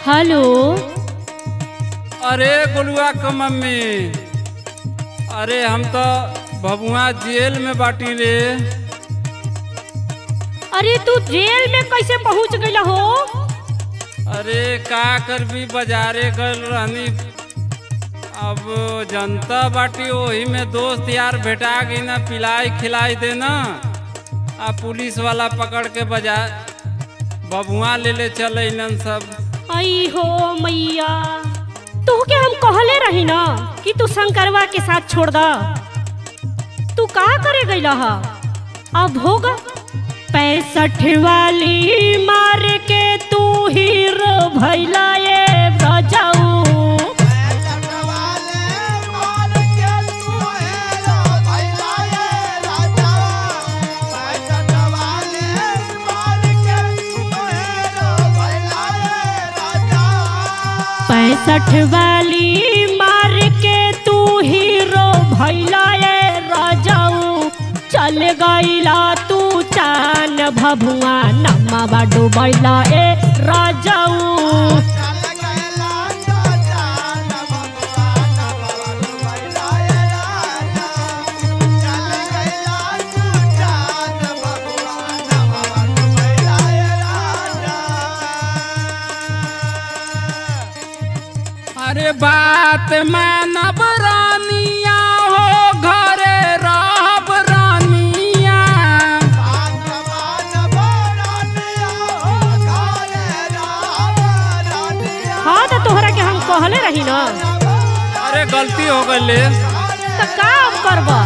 Hello अरे गोलुआ क मम्मी अरे हम तो भभुआ जेल में बाटी रे अरे तू जेल में कैसे पहुंच गइला हो अरे का कर भी बाजारे गल रहनी अब जनता बाटी वही में दोस्त यार भेटा गई ना पिलाई खिलाई देना आ पुलिस वाला पकड़ के बाजार बबुआ ले ले चले इनन सब आई हो मैया तू के हम कहले रही ना कि तू शंकरवा के साथ छोड़ दा तू का करे गइला हा अब होगा पैंसठ वाली मार के तू हीरो भैला ये बजाऊ पैंसठ वाली मार के तू हीरो भैला ये राजाऊ चल गईला तू चान भभुआ नम्मा डूबैला ए राजाऊ अरे बात मानब रानिया हो घरे रहब रानिया हाँ तो तोहरा के हम कहले रही ना अरे गलती हो गई तो का अब करबा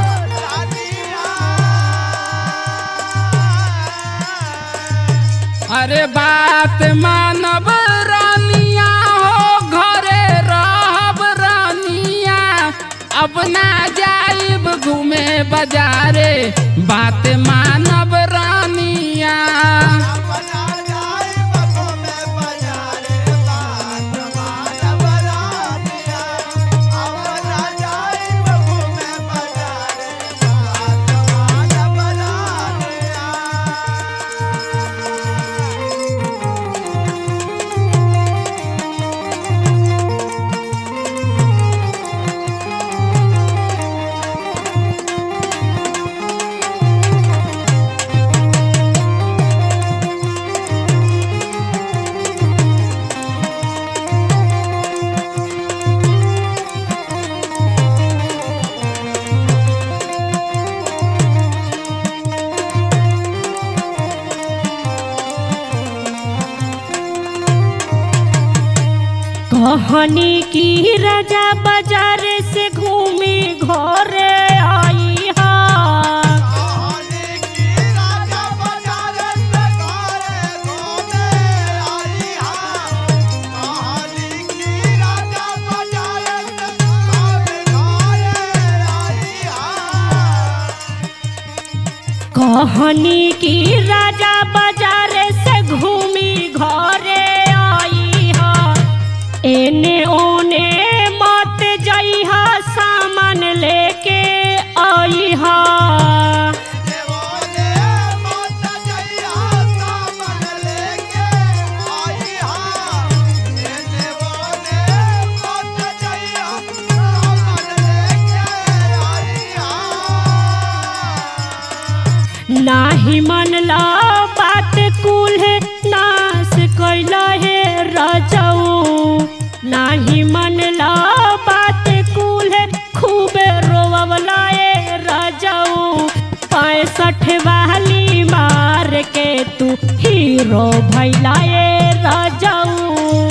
अरे बात मानब रानिया हो घरे रहब रानिया अब ना जाइब घूमे बाजारे बात मानब रानिया कहानी की राजा बाजार से घूमी घर आई हा कहानी की राजा बाजार से घूमी घरे आई हा एने ओने मत जइहा सामान लेके आई हा नाही मनला बात कुल है नाश कैला है राजाऊ नाही मनला बात कुल है खूबे रोवला है राजाऊ पैंसठ वाली मार के तू हीरो भैला है राजाऊ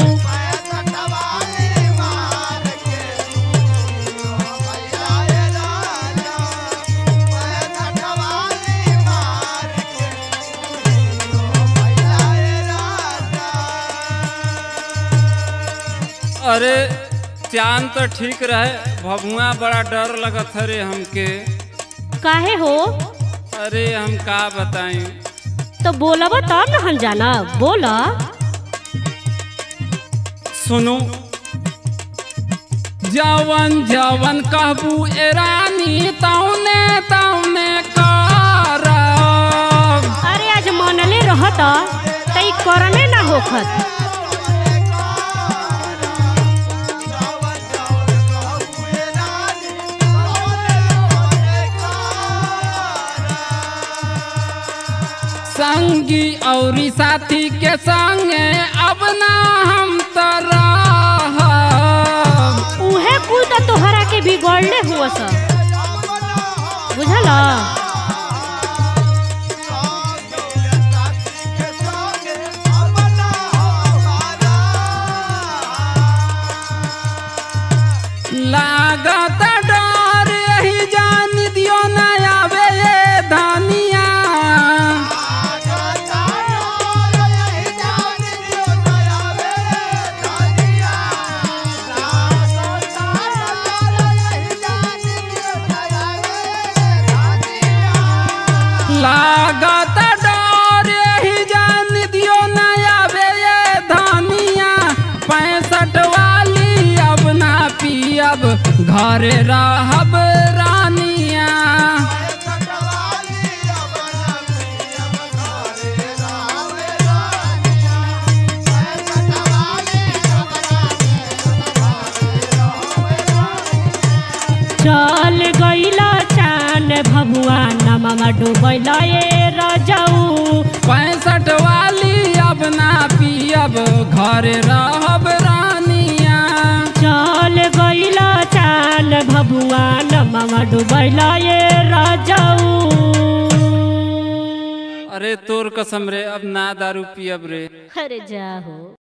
अरे चांद तो ठीक रहे भभुआ बड़ा डर लगत हरे हमके काहे हो अरे हम का बताई तो बोलब तब न हम जाना बोला सुनो जवन जवन कहबू ए रानी तौने तौने करब अरे आज मनले रहत तई करने ना होखत संगी और साथी के संगे अब ना हम तो रहब। उहे कुल तो तोहरा के बिगड़ले हुआ सब बुझल लागत डर यही जान दियो न आवे ये धनिया लागत डर यही जान दियो न आवे ये धनिया पैंसठ वाली अब ना पियब घरे रहब रानिया चल गईला चान भभुआ नमवा डूबैला ये रजऊ पैंसठ वाली अब ना पियब घरे रहब रानिया चल गईला चान भभुआ नमवा डूबैला ये रजऊ अरे तोर कसम रे अब ना दारू पियब रे अरे जाहो